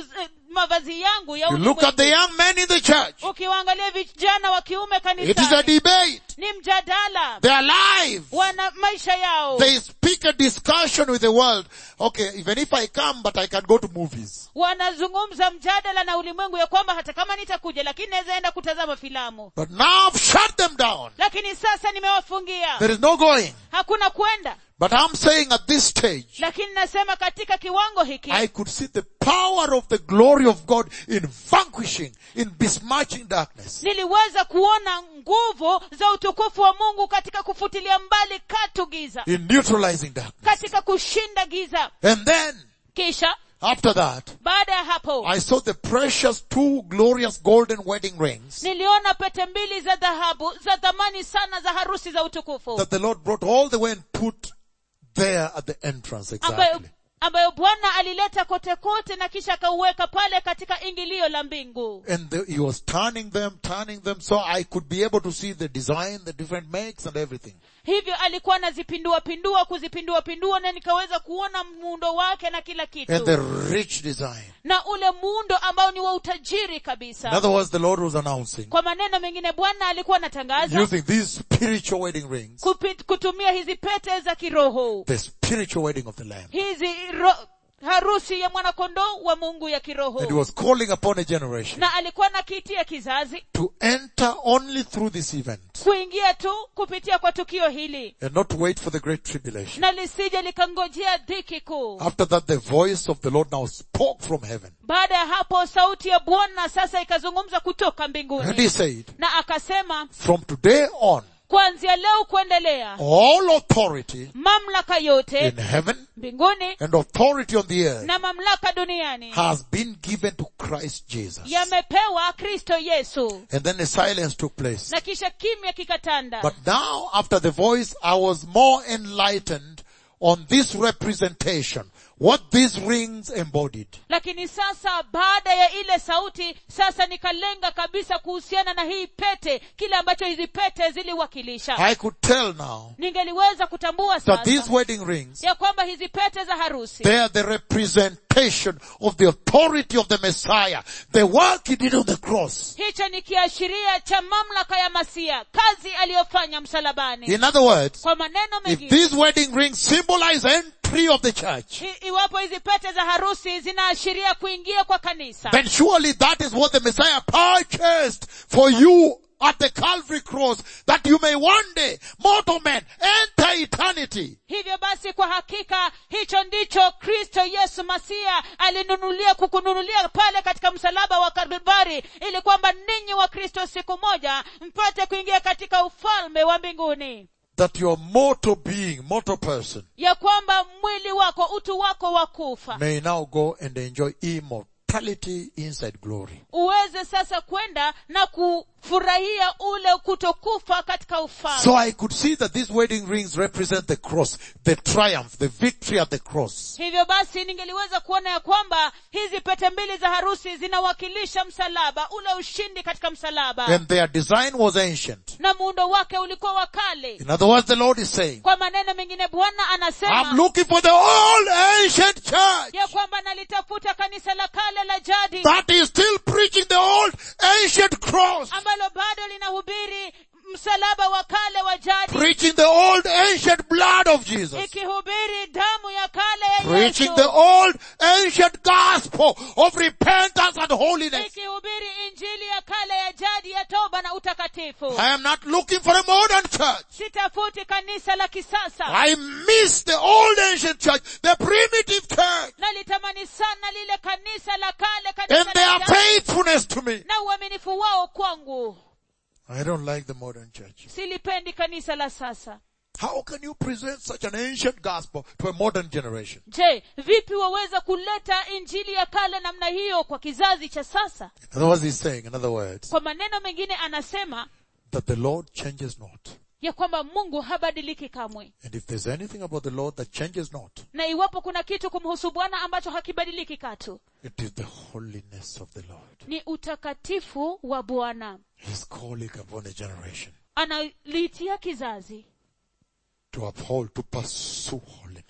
Speaker 2: mavazi yangu ya
Speaker 1: You look at the
Speaker 2: ulimwengu
Speaker 1: young men in the church.
Speaker 2: ukiwaangalia vijana wa kiume
Speaker 1: It is a
Speaker 2: kanisani
Speaker 1: debate.
Speaker 2: ni mjadala
Speaker 1: They are live.
Speaker 2: wana maisha yao
Speaker 1: They speak a discussion with the world. Okay, even if I come, but I can go to movies.
Speaker 2: wanazungumza mjadala na ulimwengu ya kwamba hata kama nitakuja lakini naweza enda kutazama filamu
Speaker 1: But now I've shut them down.
Speaker 2: lakini sasa nimewafungia
Speaker 1: There is no going.
Speaker 2: hakuna kwenda
Speaker 1: But I'm saying at this stage,
Speaker 2: lakini nasema katika kiwango hiki
Speaker 1: I could see the power of the glory of God in vanquishing, in besmirching darkness.
Speaker 2: niliweza kuona nguvu za utukufu wa mungu katika kufutilia mbali katu giza
Speaker 1: In neutralizing darkness.
Speaker 2: katika kushinda giza
Speaker 1: And then,
Speaker 2: kisha
Speaker 1: after that,
Speaker 2: baada ya hapo
Speaker 1: I saw the precious two glorious golden wedding rings
Speaker 2: niliona pete mbili za dhahabu za dhamani sana za harusi za utukufu
Speaker 1: that the Lord brought all the way and put there at the entrance
Speaker 2: ambayo
Speaker 1: exactly.
Speaker 2: ambayo bwana alileta kote kote na kisha akauweka pale katika ingilio la mbingu
Speaker 1: And the, he was turning them, turning them, so I could be able to see the design, the different makes and everything.
Speaker 2: hivyo alikuwa anazipindua pindua kuzipindua pindua na nikaweza kuona muundo wake na kila
Speaker 1: And
Speaker 2: kitu
Speaker 1: the rich design.
Speaker 2: na ule muundo ambao ni wa utajiri
Speaker 1: In
Speaker 2: kabisa
Speaker 1: other words, the Lord was announcing,
Speaker 2: kwa maneno mengine bwana alikuwa anatangaza
Speaker 1: using these spiritual wedding rings,
Speaker 2: kupi- kutumia hizi pete za kiroho
Speaker 1: the spiritual wedding of the Lamb.
Speaker 2: hizi ro, harusi ya mwanakondoo wa mungu ya kiroho
Speaker 1: And he was calling upon a generation
Speaker 2: na alikuwa nakiitia kizazi
Speaker 1: to enter only through this event
Speaker 2: kuingia tu kupitia kwa tukio hili
Speaker 1: and not wait for the great tribulation.
Speaker 2: na lisije likangojea dhiki kuu
Speaker 1: After that, the voice of the Lord now spoke from heaven.
Speaker 2: baada ya hapo sauti ya bwana sasa ikazungumza kutoka
Speaker 1: And he
Speaker 2: mbinguni
Speaker 1: said,
Speaker 2: na akasema
Speaker 1: from today on,
Speaker 2: kuanzia leo kuendelea
Speaker 1: all authority
Speaker 2: mamlaka yote
Speaker 1: in heaven
Speaker 2: mbinguni
Speaker 1: and authority on the earth
Speaker 2: na mamlaka duniani
Speaker 1: has been given to Christ Jesus.
Speaker 2: yamepewa kristo yesu
Speaker 1: And then a silence took place.
Speaker 2: na kisha kimya kikatanda
Speaker 1: But now, after the voice, I was more enlightened on this representation, what these rings embodied.
Speaker 2: lakini sasa baada ya ile sauti sasa nikalenga kabisa kuhusiana na hii pete kile ambacho hizi pete ziliwakilisha
Speaker 1: I could tell now
Speaker 2: ningeliweza kutambua
Speaker 1: that these
Speaker 2: sasa
Speaker 1: wedding rings,
Speaker 2: ya kwamba hizi pete za harusi
Speaker 1: they are the representation of the authority of the Messiah, the work he did on the cross.
Speaker 2: hicho ni kiashiria cha mamlaka ya masia kazi aliyofanya msalabani
Speaker 1: In other words,
Speaker 2: kwa maneno
Speaker 1: if
Speaker 2: mengine
Speaker 1: these wedding rings symbolize entry of the church,
Speaker 2: i- iwapo hizi pete za harusi zinaashiria kuingia kwa kanisa
Speaker 1: then surely that is what the Messiah purchased for you at the Calvary cross, that you may one day, mortal men, enter eternity.
Speaker 2: hivyo basi kwa hakika hicho ndicho kristo yesu masia alinunulia kukununulia pale katika msalaba wa kalvari ili kwamba ninyi wa kristo siku moja mpate kuingia katika ufalme wa mbinguni
Speaker 1: That your mortal being, mortal person,
Speaker 2: ya kwamba mwili wako utu wako wa kufa
Speaker 1: may now go and enjoy immortality inside glory.
Speaker 2: uweze sasa kwenda na kufurahia ule kutokufa katika ufalme
Speaker 1: So I could see that these wedding rings represent the cross, the triumph, the victory at the cross.
Speaker 2: hivyo basi ningeliweza kuona ya kwamba hizi pete mbili za harusi zinawakilisha msalaba ule ushindi katika msalaba
Speaker 1: And their design was ancient.
Speaker 2: na muundo wake ulikuwa wa kale
Speaker 1: In other words, the Lord is saying,
Speaker 2: kwa maneno mengine bwana
Speaker 1: I'm
Speaker 2: anasema
Speaker 1: looking for the old ancient church
Speaker 2: ya kwamba nalitafuta kanisa la kale la jadi
Speaker 1: that is still preaching the old ancient cross,
Speaker 2: ambalo bado linahubiri msalaba wa kale wa jadi
Speaker 1: preaching the old ancient blood of Jesus,
Speaker 2: ikihubiri damu ya kale ya
Speaker 1: preaching the
Speaker 2: yesu
Speaker 1: old ancient gospel of repentance and holiness.
Speaker 2: ikihubiri injili ya kale ya jadi ya toba na utakatifu
Speaker 1: I am not looking for a modern church.
Speaker 2: sitafuti kanisa la kisasa
Speaker 1: I miss the old ancient church, the primitive church,
Speaker 2: nalitamani sana lile kanisa la kale
Speaker 1: and
Speaker 2: kanisa
Speaker 1: their
Speaker 2: la jadi
Speaker 1: faithfulness to me.
Speaker 2: na uaminifu wao kwangu
Speaker 1: I don't like the modern church.
Speaker 2: silipendi kanisa la sasa
Speaker 1: How can you present such an ancient gospel to a modern generation?
Speaker 2: je vipi waweza kuleta injili ya kale namna hiyo kwa kizazi cha sasa
Speaker 1: In other words, he's saying, in other words,
Speaker 2: kwa maneno mengine anasema
Speaker 1: that the Lord changes not.
Speaker 2: ya kwamba mungu habadiliki kamwe
Speaker 1: And if there's anything about the Lord that changes not,
Speaker 2: na iwapo kuna kitu kumhusu bwana ambacho hakibadiliki katu
Speaker 1: it is the holiness of the Lord.
Speaker 2: ni utakatifu wa bwana
Speaker 1: He's calling upon a generation
Speaker 2: analiitia kizazi
Speaker 1: to uphold, to pursue holiness.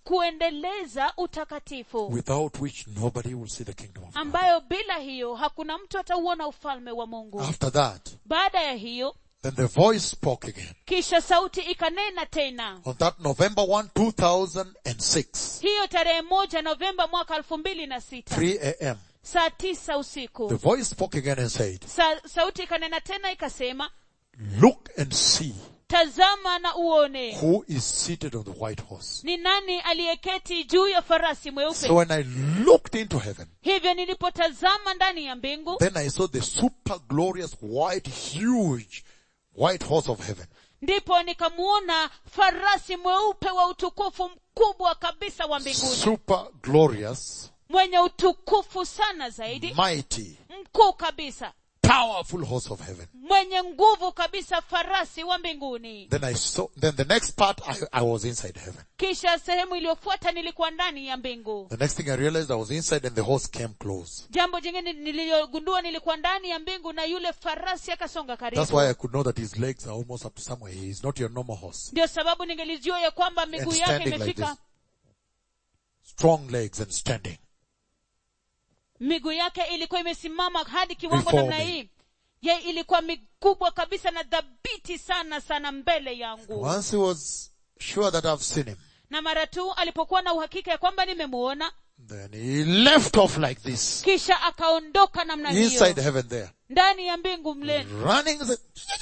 Speaker 2: kuendeleza utakatifu
Speaker 1: without which nobody will see the kingdom of God.
Speaker 2: ambayo bila hiyo hakuna mtu atauona ufalme wa mungu
Speaker 1: After that,
Speaker 2: baada ya hiyo
Speaker 1: then the voice spoke again.
Speaker 2: kisha sauti ikanena tena
Speaker 1: On that November 1, 2006,
Speaker 2: hiyo tarehe moja novemba mwaka elfu mbili na sita
Speaker 1: 3 a.m.,
Speaker 2: saa tisa
Speaker 1: the
Speaker 2: usiku
Speaker 1: voice spoke again and said,
Speaker 2: Sa, sauti ikanena tena ikasema
Speaker 1: look and see
Speaker 2: tazama na uone
Speaker 1: who is seated on the white horse.
Speaker 2: ni nani aliyeketi juu ya farasi mweupe
Speaker 1: So when I looked into heaven,
Speaker 2: hivyo nilipotazama ndani ya mbingu
Speaker 1: then I saw the super glorious white, huge white horse of heaven.
Speaker 2: ndipo nikamuona farasi mweupe wa utukufu mkubwa kabisa wa mbinguni
Speaker 1: Super glorious,
Speaker 2: mwenye utukufu sana zaidi
Speaker 1: mighty,
Speaker 2: mkuu kabisa
Speaker 1: powerful horse of heaven.
Speaker 2: mwenye nguvu kabisa farasi wa mbinguni
Speaker 1: Then I saw, then the next part, I, I was inside heaven.
Speaker 2: kisha sehemu iliyofuata nilikuwa ndani ya mbingu
Speaker 1: The next thing I realized I was inside and the horse came close.
Speaker 2: jambo jingine niliyogundua nilikuwa ndani ya mbingu na yule farasi akasonga
Speaker 1: That's
Speaker 2: karibu
Speaker 1: why I could know that his legs are almost up to somewhere. He is not your normal horse.
Speaker 2: ndio sababu ningelijua ya kwamba
Speaker 1: And
Speaker 2: miguu yake
Speaker 1: standing like
Speaker 2: imefika
Speaker 1: this. Strong legs and standing.
Speaker 2: miguu yake ilikuwa imesimama hadi kiwango
Speaker 1: Before
Speaker 2: namna
Speaker 1: me.
Speaker 2: hii ye ilikuwa mikubwa kabisa na dhabiti sana sana mbele yangu
Speaker 1: Once he was sure that I've seen him,
Speaker 2: na mara tu alipokuwa na uhakika ya kwamba nimemuona
Speaker 1: then he left off like this.
Speaker 2: kisha akaondoka namna
Speaker 1: Inside
Speaker 2: hiyo
Speaker 1: heaven there.
Speaker 2: ndani ya mbingu mle
Speaker 1: Running, the-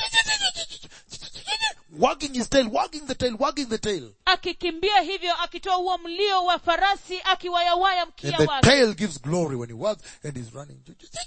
Speaker 1: wagging his tail, wagging the tail, wagging the tail.
Speaker 2: akikimbia hivyo akitoa huo mlio wa farasi akiwayawaya
Speaker 1: And
Speaker 2: mkia
Speaker 1: the
Speaker 2: wake
Speaker 1: tail gives glory when he wags and he's running.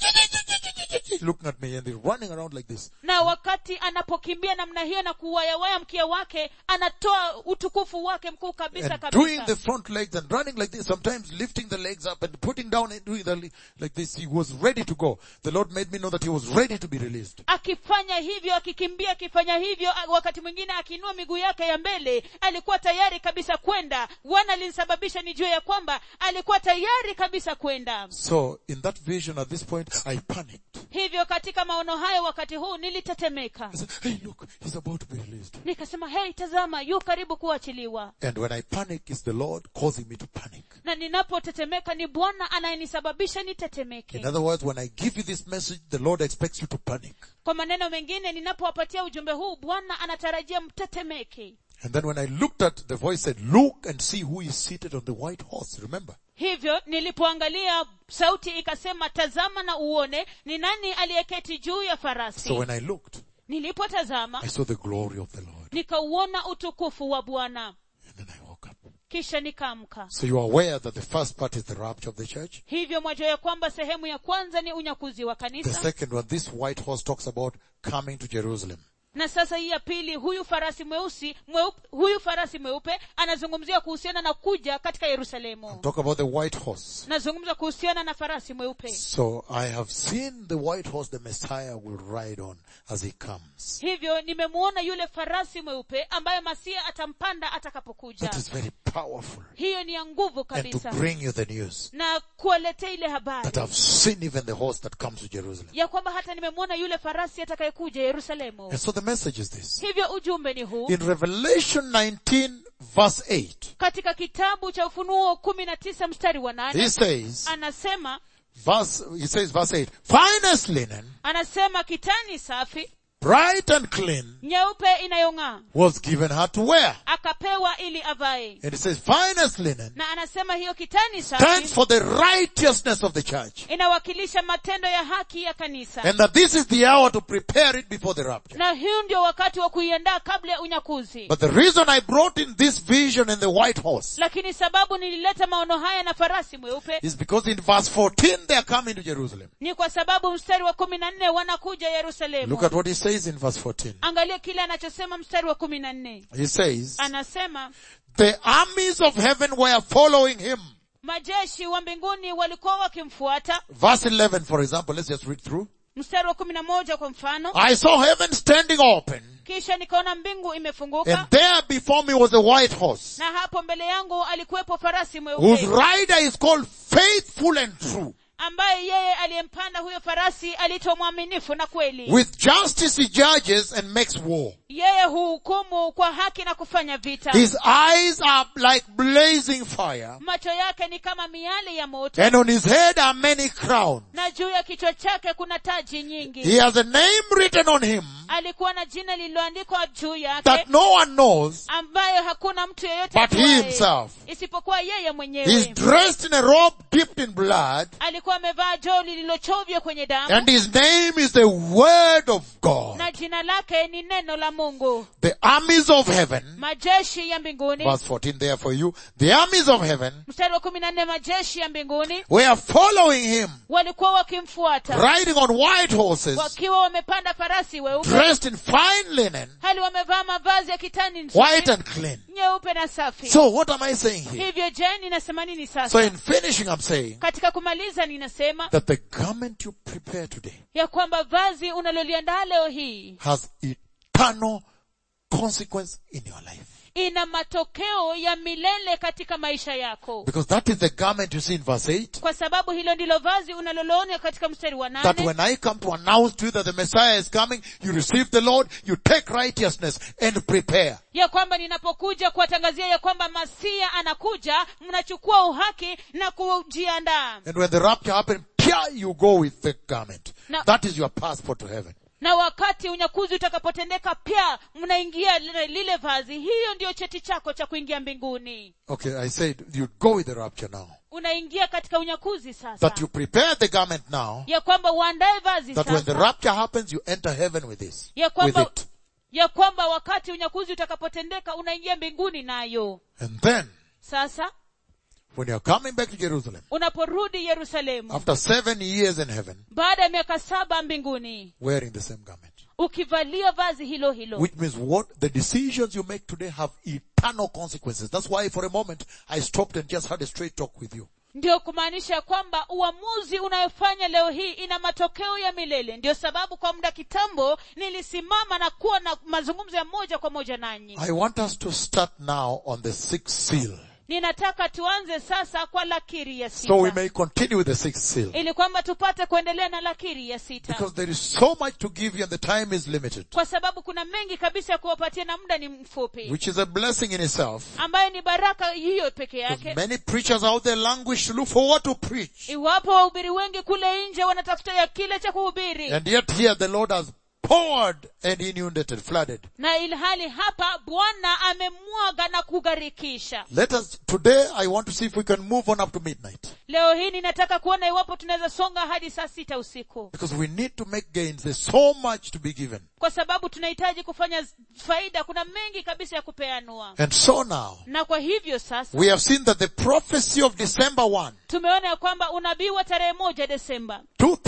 Speaker 1: Looking at me and he's running around like this.
Speaker 2: na wakati anapokimbia namna hiyo na kuwayawaya mkia wake anatoa utukufu wake mkuu kabisa
Speaker 1: And doing
Speaker 2: kabisa
Speaker 1: the front legs and running like this, sometimes lifting the legs up and putting down and doing the, le- like this. He was ready to go. The Lord made me know that he was ready to be released.
Speaker 2: akifanya hivyo akikimbia akifanya hivyo a- wakati mwingine akiinua miguu yake ya mbele alikuwa tayari kabisa kwenda bwana alinisababisha nijue ya kwamba alikuwa tayari kabisa kwenda
Speaker 1: So in that vision at this point, I panicked.
Speaker 2: hivyo katika maono hayo wakati huu nilitetemeka
Speaker 1: I said, hey look, he's about to be released.
Speaker 2: nikasema hei tazama yu karibu kuachiliwa
Speaker 1: And when I panic, it's the Lord causing me to panic.
Speaker 2: na ninapotetemeka ni bwana anayenisababisha
Speaker 1: In
Speaker 2: nitetemeke
Speaker 1: other words, when I give you this message, the Lord expects you to panic.
Speaker 2: kwa maneno mengine ninapowapatia ujumbe huu bwana anatarajia mtetemeke
Speaker 1: And then when I looked at, the voice said, look and see who is seated on the white horse. Remember?
Speaker 2: hivyo nilipoangalia sauti ikasema tazama na uone ni nani aliyeketi juu ya farasi
Speaker 1: So when I looked,
Speaker 2: nilipotazama
Speaker 1: I saw the glory of the Lord.
Speaker 2: nikauona utukufu wa bwana
Speaker 1: And then I woke up.
Speaker 2: kisha nikaamka
Speaker 1: So you are aware that the first part is the rapture of the church.
Speaker 2: hivyo mwajua ya kwamba sehemu ya kwanza ni unyakuzi wa
Speaker 1: The
Speaker 2: kanisa
Speaker 1: second one, this white horse talks about coming to Jerusalem.
Speaker 2: na sasa hii ya pili huyu farasi mweusi mweupe, huyu farasi mweupe anazungumzia kuhusiana na kuja katika yerusalemu
Speaker 1: Talk about the white horse.
Speaker 2: nazungumza kuhusiana na farasi mweupe
Speaker 1: So I have seen the white horse the Messiah will ride on as he comes.
Speaker 2: hivyo nimemuona yule farasi mweupe ambaye masia atampanda atakapokuja
Speaker 1: That is very powerful.
Speaker 2: hiyo ni ya nguvu
Speaker 1: And to
Speaker 2: kabisa
Speaker 1: bring you the news
Speaker 2: na kuwaletea ile habari
Speaker 1: that I've seen even the horse that comes to Jerusalem.
Speaker 2: ya kwamba hata nimemwona yule farasi atakayekuja yerusalemu
Speaker 1: And so the message is this.
Speaker 2: hivyo ujumbe ni huu
Speaker 1: In Revelation 19 verse 8,
Speaker 2: katika kitabu cha ufunuo kumi na tisa mstari wa
Speaker 1: he
Speaker 2: nane
Speaker 1: says,
Speaker 2: anasema
Speaker 1: verse, he says verse 8, finest linen,
Speaker 2: anasema kitani safi
Speaker 1: bright and clean,
Speaker 2: nyeupe inayong'aa
Speaker 1: was given her to wear.
Speaker 2: akapewa ili avae
Speaker 1: And it says finest linen
Speaker 2: na anasema hiyo kitani
Speaker 1: stands
Speaker 2: safi
Speaker 1: for the righteousness of the church.
Speaker 2: inawakilisha matendo ya haki ya kanisa
Speaker 1: And that this is the hour to prepare it before the rapture.
Speaker 2: na huu ndio wakati wa kuiandaa kabla ya unyakuzi
Speaker 1: But the reason I brought in this vision and the white horse
Speaker 2: lakini sababu nilileta maono haya na farasi mweupe
Speaker 1: is because in verse 14 they are coming to Jerusalem.
Speaker 2: ni kwa sababu mstari wa kumi na nne wanakuja yerusalemu
Speaker 1: Look at what he says in verse 14.
Speaker 2: angalia kile anachosema mstari wa kumi na nne
Speaker 1: He says,
Speaker 2: anasema
Speaker 1: the armies of heaven were following him.
Speaker 2: majeshi wa mbinguni walikuwa wakimfuata
Speaker 1: Verse 11 for example, let's just read through.
Speaker 2: mstari wa kumi na moja kwa mfano
Speaker 1: I saw heaven standing open
Speaker 2: kisha nikaona mbingu imefunguka
Speaker 1: and there before me was a white horse
Speaker 2: na hapo mbele yangu alikuwepo farasi
Speaker 1: whose
Speaker 2: mweupe
Speaker 1: rider is called faithful and true.
Speaker 2: ambaye yeye aliyempanda huyo farasi aliitwa mwaminifu na kweli
Speaker 1: With justice he judges and makes war.
Speaker 2: yeye huhukumu kwa haki na kufanya vita
Speaker 1: His eyes are like blazing fire,
Speaker 2: macho yake ni kama miale ya moto
Speaker 1: and on his head are many crowns.
Speaker 2: na juu ya kichwa chake kuna taji nyingi
Speaker 1: He has a name written on him
Speaker 2: alikuwa na jina lililoandikwa juu yake
Speaker 1: that no one knows
Speaker 2: ambayo hakuna mtu yeyote
Speaker 1: but he
Speaker 2: ajuaye,
Speaker 1: himself.
Speaker 2: isipokuwa yeye
Speaker 1: He's
Speaker 2: mwenyewe
Speaker 1: dressed in a robe dipped in blood,
Speaker 2: alikuwa amevaa joo lililochovya kwenye damu
Speaker 1: and his name is the Word of God.
Speaker 2: na jina lake ni neno la mungu
Speaker 1: The armies of heaven,
Speaker 2: majeshi ya mbinguni
Speaker 1: verse 14 there for you, the armies of heaven
Speaker 2: mstari wa kumi na nne majeshi ya mbinguni
Speaker 1: were following him,
Speaker 2: walikuwa wakimfuata
Speaker 1: riding on white horses,
Speaker 2: wakiwa wamepanda farasi weupe
Speaker 1: dressed in fine linen,
Speaker 2: hali wamevaa mavazi ya kitani nzuri,
Speaker 1: white and clean.
Speaker 2: nyeupe na safi
Speaker 1: So what am I saying here?
Speaker 2: hivyo je ninasema nini
Speaker 1: So
Speaker 2: sasa
Speaker 1: in finishing, I'm saying
Speaker 2: katika kumaliza ninasema
Speaker 1: that the garment you prepare today
Speaker 2: ya kwamba vazi unaloliandaa leo hii
Speaker 1: has eternal consequence in your life.
Speaker 2: ina matokeo ya milele katika maisha yako
Speaker 1: Because that is the garment you see in verse 8.
Speaker 2: kwa sababu hilo ndilo vazi unaloloona katika mstari wa
Speaker 1: That
Speaker 2: nane
Speaker 1: when I come to announce to you that the Messiah is coming, you receive the Lord, you take righteousness and prepare.
Speaker 2: ya kwamba ninapokuja kuwatangazia ya kwamba masia anakuja mnachukua uhaki na kujiandaa
Speaker 1: And when the rapture happens, pia you go with the garment.
Speaker 2: Now-
Speaker 1: That is your passport to heaven.
Speaker 2: na wakati unyakuzi utakapotendeka pia mnaingia lile, lile vazi hiyo ndiyo cheti chako cha kuingia mbinguni
Speaker 1: Okay, I said you go with the rapture now.
Speaker 2: unaingia katika unyakuzi sasa
Speaker 1: That you prepare the garment now,
Speaker 2: ya kwamba uandae vazi
Speaker 1: that when the
Speaker 2: sasa
Speaker 1: rapture happens, you enter heaven with this.
Speaker 2: ya
Speaker 1: With
Speaker 2: kwamba
Speaker 1: it.
Speaker 2: ya kwamba wakati unyakuzi utakapotendeka unaingia mbinguni nayo
Speaker 1: And then,
Speaker 2: sasa
Speaker 1: when you're coming back to Jerusalem,
Speaker 2: unaporudi yerusalemu
Speaker 1: after seven years in heaven,
Speaker 2: baada ya miaka saba mbinguni
Speaker 1: wearing the same garment.
Speaker 2: ukivalia vazi hilo hilo
Speaker 1: Which means what the decisions you make today have eternal consequences. That's why for a moment I stopped and just had a straight talk with you.
Speaker 2: ndio kumaanisha kwamba uamuzi unayofanya leo hii ina matokeo ya milele ndio sababu kwa muda kitambo nilisimama na kuwa na mazungumzo ya moja kwa moja nanyi
Speaker 1: I want us to start now on the sixth seal.
Speaker 2: ninataka tuanze sasa kwa lakiri ya
Speaker 1: So we
Speaker 2: sita
Speaker 1: may continue with the sixth seal.
Speaker 2: ili kwamba tupate kuendelea na lakiri ya sita
Speaker 1: Because there is so much to give you and the time is limited.
Speaker 2: kwa sababu kuna mengi kabisa ya kuwapatia na muda ni mfupi
Speaker 1: Which is a blessing in itself.
Speaker 2: ambayo ni baraka hiyo peke
Speaker 1: Because
Speaker 2: yake
Speaker 1: many preachers out there languish to look for what to preach.
Speaker 2: iwapo wahubiri wengi kule nje wanatafuta ya kile cha kuhubiri
Speaker 1: And yet here the Lord has poured and inundated, flooded.
Speaker 2: na ilhali hapa bwana amemwaga na kugharikisha
Speaker 1: Let us, today I want to see if we can move on up to midnight.
Speaker 2: leo hii ninataka kuona iwapo tunaweza songa hadi saa sita usiku
Speaker 1: Because we need to make gains. There's so much to be given.
Speaker 2: kwa sababu tunahitaji kufanya faida kuna mengi kabisa ya kupeanua
Speaker 1: And so now,
Speaker 2: na kwa hivyo sasa
Speaker 1: we have seen that the prophecy of December 1,
Speaker 2: tumeona ya kwamba unabii wa tarehe moja desemba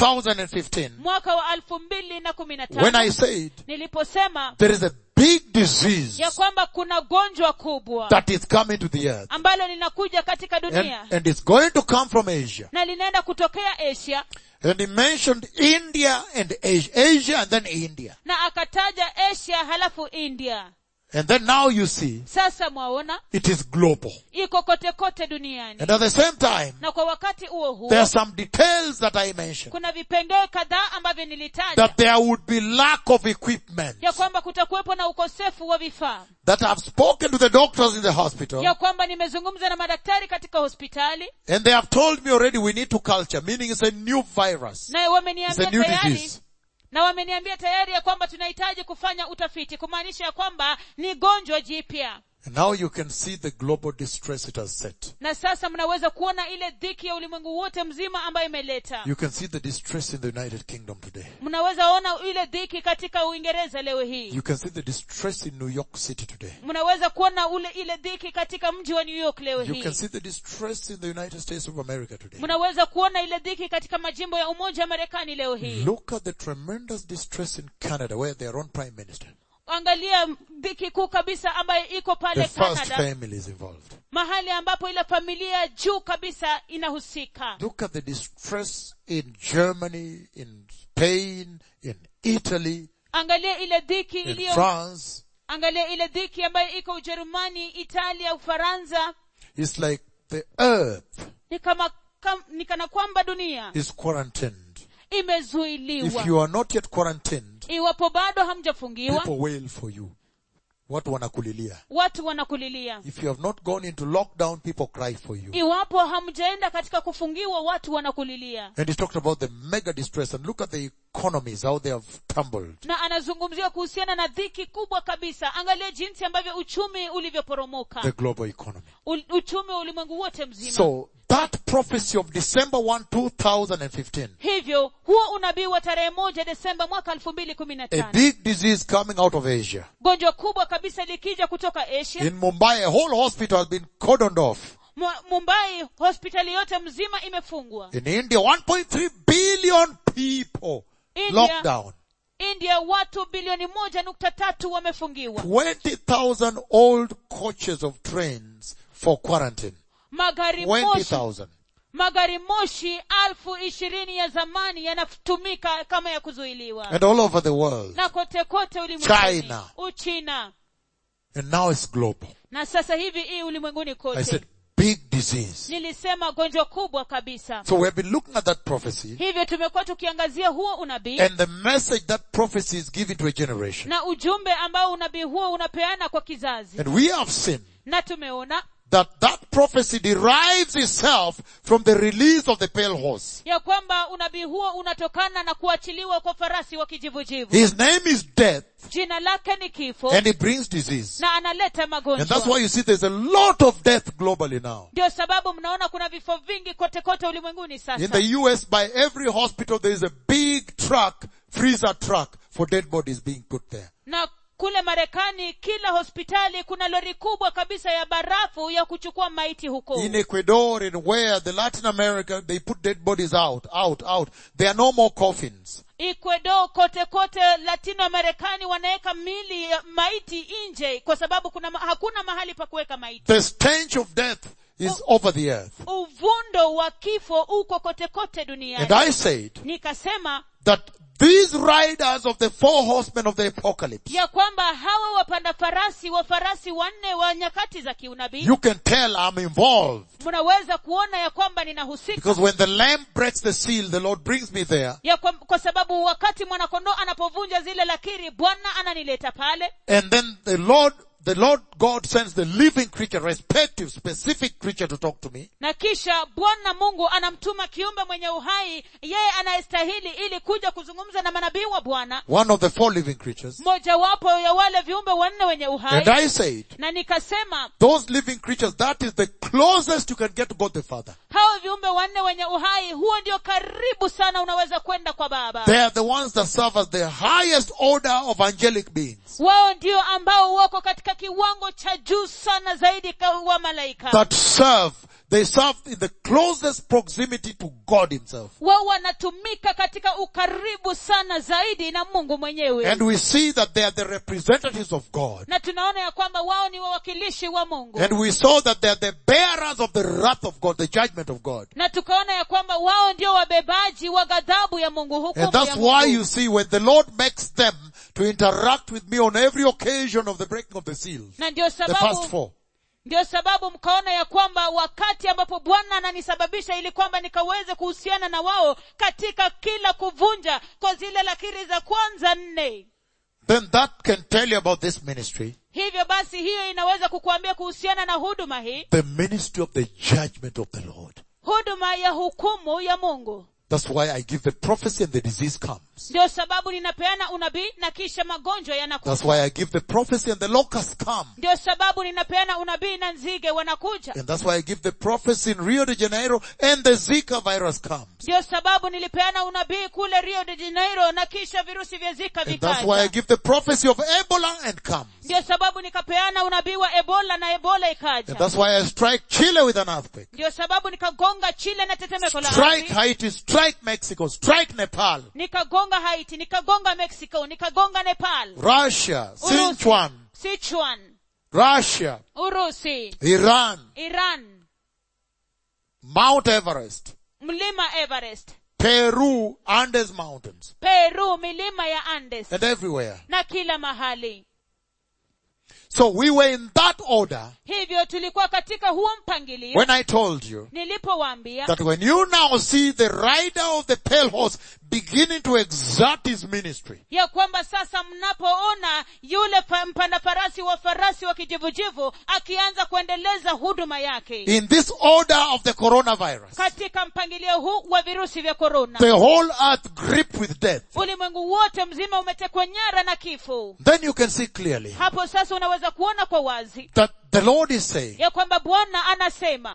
Speaker 1: 2015,
Speaker 2: mwaka wa elfu mbili na kumi na
Speaker 1: when I
Speaker 2: tano
Speaker 1: said
Speaker 2: niliposema
Speaker 1: there is a big disease
Speaker 2: ya kwamba kuna gonjwa kubwa
Speaker 1: that is coming to the earth
Speaker 2: ambalo linakuja katika
Speaker 1: and,
Speaker 2: dunia
Speaker 1: and it's going to come from Asia.
Speaker 2: na linaenda kutokea asia
Speaker 1: And he mentioned India and Asia, Asia and then India.
Speaker 2: na akataja asia halafu india
Speaker 1: And then now you see
Speaker 2: sasa mwaona
Speaker 1: it is global.
Speaker 2: iko kote kote duniani
Speaker 1: And at the same time,
Speaker 2: na kwa wakati huo huo
Speaker 1: there are some details that I mentioned.
Speaker 2: kuna vipengee kadhaa ambavyo nilitaja
Speaker 1: That there would be lack of equipment.
Speaker 2: ya kwamba kutakuwepo na ukosefu wa vifaa
Speaker 1: That I've spoken to the doctors in the hospital.
Speaker 2: ya kwamba nimezungumza na madaktari katika hospitali
Speaker 1: And they have told me already we need to culture, meaning it's a new virus.
Speaker 2: naye
Speaker 1: It's a
Speaker 2: wameniambia
Speaker 1: new
Speaker 2: tayari
Speaker 1: disease.
Speaker 2: na wameniambia tayari ya kwamba tunahitaji kufanya utafiti kumaanisha ya kwamba ni gonjwa jipya
Speaker 1: And now you can see the global distress it has set.
Speaker 2: na sasa mnaweza kuona ile dhiki ya ulimwengu wote mzima ambayo imeleta
Speaker 1: You can see the distress in the United Kingdom today.
Speaker 2: mnaweza ona ile dhiki katika uingereza leo hii
Speaker 1: You can see the distress in New York City today.
Speaker 2: mnaweza kuona ule ile dhiki katika mji wa new york leo
Speaker 1: You
Speaker 2: hii
Speaker 1: can see the distress in the United States of America today.
Speaker 2: mnaweza kuona ile dhiki katika majimbo ya umoja wa marekani leo hii
Speaker 1: Look at the tremendous distress in Canada where their own prime minister,
Speaker 2: angalia dhiki kuu kabisa ambayo iko
Speaker 1: the
Speaker 2: pale
Speaker 1: first
Speaker 2: canada
Speaker 1: family is involved.
Speaker 2: mahali ambapo ile familia ya juu kabisa inahusika
Speaker 1: Look at the distress in Germany, in Spain, in Italy,
Speaker 2: angalia ile dhiki
Speaker 1: in
Speaker 2: iliyo
Speaker 1: France.
Speaker 2: angalia ile dhiki ambayo iko ujerumani italia ufaransa
Speaker 1: It's like the earth
Speaker 2: ni kama kam, ni kana kwamba dunia
Speaker 1: is quarantined. If
Speaker 2: imezuiliwa
Speaker 1: you are not yet quarantined,
Speaker 2: iwapo bado hamjafungiwa
Speaker 1: people wail for you. Watu wanakulilia.
Speaker 2: watu wanakulilia
Speaker 1: If you have not gone into lockdown, people cry for you.
Speaker 2: iwapo hamjaenda katika kufungiwa watu wanakulilia
Speaker 1: And he talked about the mega distress and look at the economies, how they have tumbled.
Speaker 2: na anazungumzia kuhusiana na dhiki kubwa kabisa angalia jinsi ambavyo uchumi ulivyoporomoka
Speaker 1: The global economy.
Speaker 2: U- uchumi wa ulimwengu wote mzima
Speaker 1: So that prophecy of December 1, 2015,
Speaker 2: hivyo huo unabii wa tarehe moja desemba mwaka elfu mbili kumi na
Speaker 1: a
Speaker 2: tano
Speaker 1: big disease coming out of Asia.
Speaker 2: gonjwa kubwa kabisa likija kutoka asia
Speaker 1: In Mumbai, a whole hospital has been cordoned off.
Speaker 2: Mu- mumbai hospitali yote mzima imefungwa
Speaker 1: In India, 1.3 billion people
Speaker 2: India.
Speaker 1: lockdown.
Speaker 2: india watu bilioni moja nukta tatu wamefungiwa
Speaker 1: 20,000 old coaches of trains for quarantine.
Speaker 2: magari moshi
Speaker 1: 20,000.
Speaker 2: magari moshi alfu ishirini ya zamani yanatumika kama ya kuzuiliwa
Speaker 1: And all over the world.
Speaker 2: na kote kote ulimwenguni
Speaker 1: China.
Speaker 2: uchina
Speaker 1: And now it's global.
Speaker 2: na sasa hivi hii ulimwenguni
Speaker 1: I
Speaker 2: kote
Speaker 1: said, big disease.
Speaker 2: nilisema gonjwa kubwa kabisa
Speaker 1: So we have been looking at that prophecy
Speaker 2: hivyo tumekuwa tukiangazia huo unabii
Speaker 1: and the message that prophecy is giving to a generation.
Speaker 2: na ujumbe ambao unabii huo unapeana kwa kizazi
Speaker 1: And we have seen
Speaker 2: na tumeona
Speaker 1: that that prophecy derives itself from the release of the pale horse.
Speaker 2: ya kwamba unabii huo unatokana na kuachiliwa kwa farasi wa kijivujivu
Speaker 1: His name is death
Speaker 2: jina lake ni kifo
Speaker 1: and he brings disease.
Speaker 2: na analeta
Speaker 1: And that's
Speaker 2: magonjwa
Speaker 1: why you see there's a lot of death globally now.
Speaker 2: ndio sababu mnaona kuna vifo vingi kote kote ulimwenguni
Speaker 1: In
Speaker 2: sasa
Speaker 1: the US, by every hospital, there is a big truck, freezer truck for dead bodies being put there.
Speaker 2: na kule marekani kila hospitali kuna lori kubwa kabisa ya barafu ya kuchukua maiti huko
Speaker 1: In Ecuador and where the Latin America, they put dead bodies out, out, out. There are no more coffins.
Speaker 2: ecuador kote kote latino marekani wanaweka mili ya maiti nje kwa sababu kuna ma- hakuna mahali pa kuweka maiti
Speaker 1: The stench of death is over the earth.
Speaker 2: uvundo wa kifo uko kote kote
Speaker 1: And
Speaker 2: duniani
Speaker 1: I said
Speaker 2: nikasema
Speaker 1: that these riders of the four horsemen of the apocalypse,
Speaker 2: ya kwamba hawa wapanda farasi wa farasi wanne wa nyakati za kiunabii
Speaker 1: you can tell I'm involved.
Speaker 2: mnaweza kuona ya kwamba ninahusika
Speaker 1: Because when the lamb breaks the seal, the Lord brings me there.
Speaker 2: ya kwa, kwa sababu wakati mwanakondoo anapovunja zile lakiri bwana ananileta pale
Speaker 1: And then the Lord, the Lord God sends the living creature, respective, specific creature to talk to me.
Speaker 2: na kisha bwana mungu anamtuma kiumbe mwenye uhai yeye anayestahili ili kuja kuzungumza na manabii wa bwana
Speaker 1: One of the four living creatures.
Speaker 2: mojawapo ya wale viumbe wanne wenye uhai
Speaker 1: And I said,
Speaker 2: na nikasema
Speaker 1: those living creatures, that is the closest you can get to God the Father.
Speaker 2: hao viumbe wanne wenye uhai huo ndio karibu sana unaweza kwenda kwa baba
Speaker 1: They are the ones that serve as the highest order of angelic beings.
Speaker 2: wao ndio ambao wako katika kiwango cha juu sana zaidi ka- wa malaika
Speaker 1: That serve, they serve in the closest proximity to God himself.
Speaker 2: wao wanatumika katika ukaribu sana zaidi na mungu mwenyewe
Speaker 1: And we see that they are the representatives of God.
Speaker 2: na tunaona ya kwamba wao ni wawakilishi wa mungu
Speaker 1: And we saw that they are the bearers of the wrath of God, the judgment of God.
Speaker 2: na tukaona ya kwamba wao ndio wabebaji wa ghadhabu ya mungu hukumu
Speaker 1: And that's
Speaker 2: ya
Speaker 1: why
Speaker 2: mungu.
Speaker 1: you see when the Lord makes them to interact with me on every occasion of the breaking of the seals,
Speaker 2: na ndio
Speaker 1: the first
Speaker 2: sababu
Speaker 1: four,
Speaker 2: ndio sababu mkaona ya kwamba wakati ambapo bwana ananisababisha ili kwamba nikaweze kuhusiana na wao katika kila kuvunja kwa zile lakiri za kwanza nne
Speaker 1: then that can tell you about this ministry,
Speaker 2: hivyo basi hiyo inaweza kukuambia kuhusiana na huduma hii
Speaker 1: the ministry of the judgment of the Lord.
Speaker 2: huduma ya hukumu ya mungu
Speaker 1: That's why I give the prophecy and the disease comes.
Speaker 2: ndio sababu ninapeana unabii na kisha magonjwa yanakuja
Speaker 1: That's why I give the prophecy and the locusts come.
Speaker 2: ndio sababu ninapeana unabii na nzige wanakuja
Speaker 1: And that's why I give the prophecy in Rio de Janeiro and the Zika virus comes.
Speaker 2: ndio sababu nilipeana unabii kule rio de janeiro na kisha virusi vya zika
Speaker 1: And that's why I
Speaker 2: vikaja
Speaker 1: give the prophecy of Ebola and comes.
Speaker 2: ndio sababu nikapeana unabii wa ebola na ebola
Speaker 1: And
Speaker 2: ikaja
Speaker 1: that's why I strike Chile with an earthquake.
Speaker 2: ndio sababu nikagonga chile na tetemeko la
Speaker 1: Strike
Speaker 2: ardhi
Speaker 1: Haiti, strike Mexico, strike Nepal,
Speaker 2: nikagonga haiti nikagonga mexico nikagonga nepal
Speaker 1: Russia,
Speaker 2: Urusi,
Speaker 1: Sichuan,
Speaker 2: sichuan
Speaker 1: Russia,
Speaker 2: urusi
Speaker 1: Iran,
Speaker 2: iran
Speaker 1: Mount Everest,
Speaker 2: mlima everest
Speaker 1: Peru, Andes Mountains,
Speaker 2: peru milima ya andes
Speaker 1: and everywhere.
Speaker 2: na kila mahali
Speaker 1: So we were in that order
Speaker 2: hivyo tulikuwa katika huo mpangilio
Speaker 1: when I told you
Speaker 2: nilipowaambia
Speaker 1: that when you now see the rider of the pale horse beginning to exert his ministry,
Speaker 2: ya kwamba sasa mnapoona yule pa- mpanda farasi wa farasi wa kijivujivu akianza kuendeleza huduma yake
Speaker 1: in this order of the coronavirus,
Speaker 2: katika mpangilio huu wa virusi vya korona
Speaker 1: the whole earth gripped with death,
Speaker 2: ulimwengu wote mzima umetekwa nyara na kifo
Speaker 1: then you can see clearly
Speaker 2: hapo sasa unaweza kuona kwa wazi
Speaker 1: that the Lord is saying
Speaker 2: ya kwamba bwana anasema